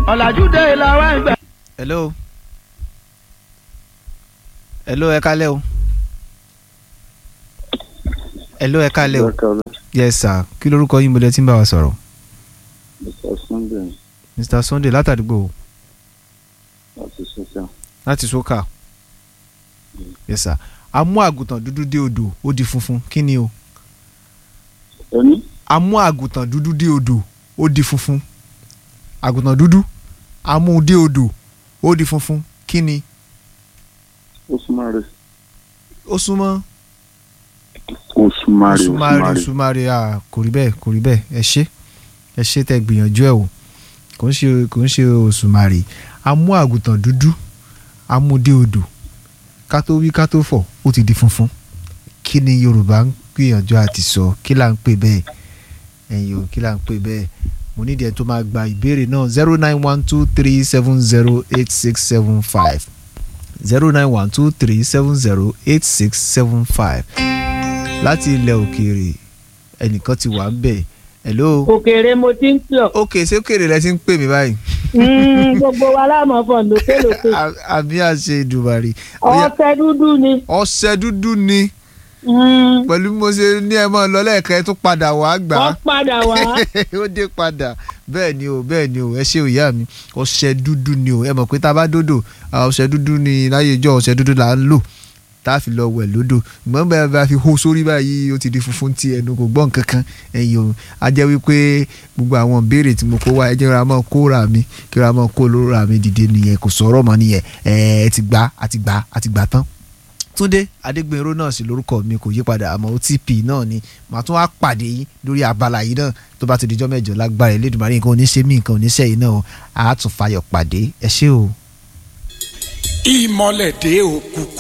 ọ̀làjú dé làwọn ẹgbẹ́. hello hello ẹ kálẹ́ o hello ẹ kálẹ́ o yes sir kí lorúkọ yín mo lẹ tí ń bá wa sọ̀rọ̀ Mr. Sunday mr sunday látàdúgbò láti ṣiṣẹ́. láti sókà yes sir a mú àgùntàn dúdú dé odò ó di funfun kí ni o Ẹni a mú àgùntàn dúdú dé odò ó di funfun àgùntàn dúdú a mú un dé odò ó di funfun kí ni Osumare ó súnmọ́ Osumare sumari Osumare sumari ah kò rí bẹ́ẹ̀ kò rí bẹ́ẹ̀ ẹ ṣé ẹ ṣé tẹ́ gbìyànjú ẹ̀ o kò ń ṣe kò ń ṣe òṣùmàrè a mú àgùntàn dúdú a mú dé odò ká tó wí ká tó fọ̀ ó ti di funfun kí ni yorùbá ń gbìyànjú àti sọ kí là ń pè bẹ́ẹ̀ ẹ̀yin o kí là ń pè bẹ́ẹ̀ mo nídìí ẹ̀ tó máa gba ìbéèrè náà zero nine one two three seven zero eight six seven five zero nine one two three seven zero eight six seven five láti ilẹ̀ òkèèrè ẹnìkan ti wà ń bẹ̀ hello òkèèrè mo ti ń pè ọ́ ok ṣé òkèèrè lẹ ti ń pè mí báyìí Mm, gbogbo wa láàmú fọ̀ lókèlókè À- àbí àṣẹ ìdùbàrì Ó yá, ọ̀sẹ̀ dúdú ni ọṣẹ dúdú ni Mm, pẹ̀lú bí mo ṣe ní ẹ mọ́ lọ lẹ́ẹ̀kan ẹ tún padà wá gbà á wọ́n padà wá ó dé padà bẹ́ẹ̀ ni o bẹ́ẹ̀ ni o ẹ ṣe òyà mi ọṣẹ dúdú ni o ẹ mọ̀ pé tá a bá dòdò ah, ọṣẹ dúdú ni láyé ìjọ ọṣẹ dúdú là ń lò tá a fi lọ wẹ̀ lódò ìgbọ́n bẹ́ẹ̀ bá fi hó sórí báyìí ó ti di funfun tí ẹnu kò gbọ́n kankan ẹ̀yìn o a jẹ́ wípé gbogbo àwọn béèrè tí mo kó wá ẹ jẹ́ ra mọ́ kó ra mi kí ra mọ́ kó lóra mi dìde nìyẹn kò sọ̀rọ̀ mọ́ nìyẹn ẹ ẹ ti gbà á ti gbà á a ti gbà tán túndé adégbènró náà sì lórúkọ mi kò yí padà àmọ́ otp náà ni màá tún wá pàdé yín lórí abala yìí náà tó bá ti dijọ́ mẹ́jọ lágbára Elédùmarè nǹkan oníṣẹ́ mi nǹkan oníṣẹ́ yìí náà o àá tún fayọ̀ pàdé ẹ ṣé o. ìmọ̀lẹ̀ dé òkùnkùn.